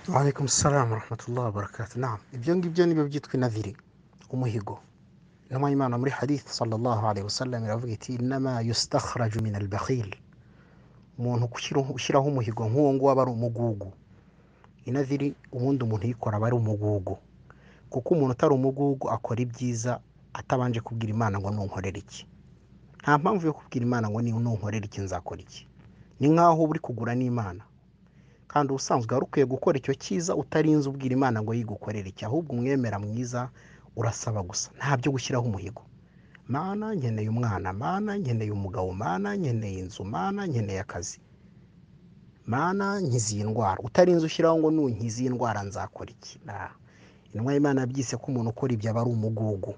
Waalaikum salamu warahmatullahi wabarakatuh. Naam, ibyo ngibyo nibyo byitwa inabiri, umuhigo. Intumwa y'Imana muri hadith sallallahu alaihi wasallam iravuga iti innama yustakhraju min albakhil, umuntu gushyiraho ushyiraho umuhigo nk'uwo nguwo aba ari umugugu. Inabiri ubundi umuntu uyikora aba ari umugugu, kuko umuntu utari umugugu akora ibyiza atabanje kubwira Imana ngo nunkorere iki. Nta mpamvu yo kubwira Imana ngo nunkorere iki nzakora iki. Ni nk'aho uri kugura n'Imana kandi ubusanzwe wari ukwiye gukora icyo cyiza utarinze ubwira Imana ngo yigukorere iki, ahubwo umwemera mwiza urasaba gusa, ntabyo gushyiraho umuhigo. Mana nkeneye umwana, Mana nkeneye umugabo, Mana nkeneye inzu, Mana nkeneye akazi, Mana nkize iyi ndwara, utarinze ushyiraho ngo nunkiza iyi ndwara nzakora iki. Ah, Intumwa y'Imana yabyise ko umuntu ukora ibyo aba ari umugugu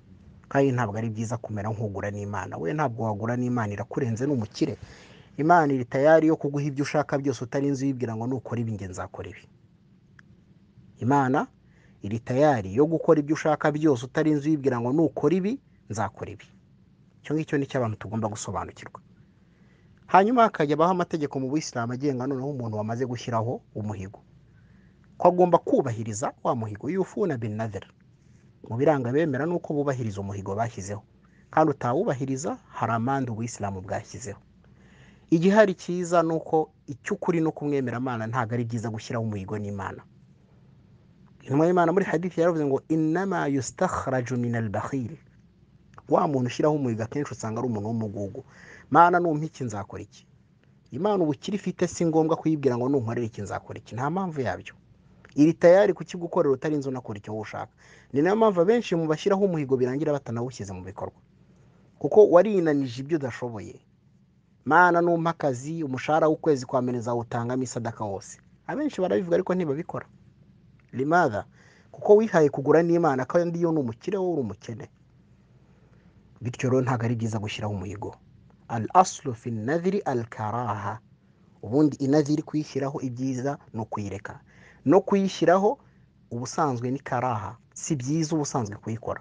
kandi ntabwo ari byiza kumera nk'ugura n'Imana. We ntabwo wagura n'Imana, irakurenze ni umukire. Imana iri tayari yo kuguha ibyo ushaka byose utarinze uyibwira ngo nukora ibi njye nzakora ibi. Imana iri tayari yo gukora ibyo ushaka byose utarinze uyibwira ngo nukora ibi nzakora ibi. Icyo ngicyo ni cyo abantu tugomba gusobanukirwa. Hanyuma hakajya abaho amategeko mu Buyisilamu agenga noneho umuntu wamaze gushyiraho umuhigo. Ko agomba kubahiriza wa muhigo yufuna bin nadhr. Mu biranga bemera ni uko bubahiriza umuhigo bashyizeho. Kandi utawubahiriza hari amande Ubuyisilamu bwashyizeho. Igihari cyiza ni uko icy'ukuri ni ukumwemera Imana ntabwo ari byiza gushyiraho umuhigo n'Imana. Intumwa y'Imana muri hadithi yaravuze ngo innama yustakhraju min albakhil. Wa muntu ushyiraho umuhigo akenshi usanga ari umuntu w'umugugu. Mana numpa iki nzakora iki. Imana ubukire ifite si ngombwa kuyibwira ngo nunkorere iki nzakora iki. Nta mpamvu yabyo. Iri tayari kukigukorera utarinze unakora icyo wowe ushaka. Ni nayo mpamvu abenshi mu bashyiraho umuhigo birangira batanawushyize mu bikorwa. Kuko warinanije ibyo udashoboye. Mana numpa akazi umushahara w'ukwezi kwa mbere nzawutangamo isadaka wose. Abenshi barabivuga ariko ntibabikora. Limadha? Kuko wihaye kugura n'Imana kandi yo ni umukire wowe uri umukene. Bityo rero ntabwo ari byiza gushyiraho umuhigo. Al aslu fi nadhiri al karaha. Ubundi inadhiri kuyishyiraho ibyiza ni ukuyireka. No kuyishyiraho ubusanzwe ni karaha. Si byiza ubusanzwe kuyikora.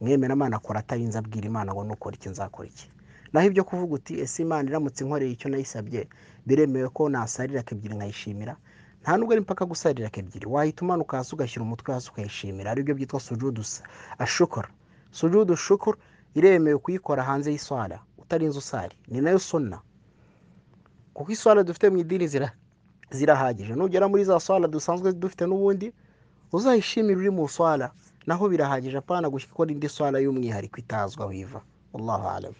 Mwemera Imana akora atarinze abwira Imana ngo nukora iki nzakora iki. Naho ibyo kuvuga uti ese Imana iramutse inkoreye icyo nayisabye biremewe ko nasarira ebyiri nkayishimira nta nubwo ari mpaka gusarira ebyiri wahita umanuka hasi ugashyira umutwe hasi ukayishimira aribyo byitwa sujudu s- ashukuru sujudu shukuru iremewe kuyikora hanze y'iswara utarinze usari ni nayo sunna kuko iswara dufite mu idini zira zirahagije nugera muri za swara dusanzwe dufite n'ubundi uzayishimire uri mu swara naho birahagije apana gukora indi swara y'umwihariko itazwa wiva wallahu alam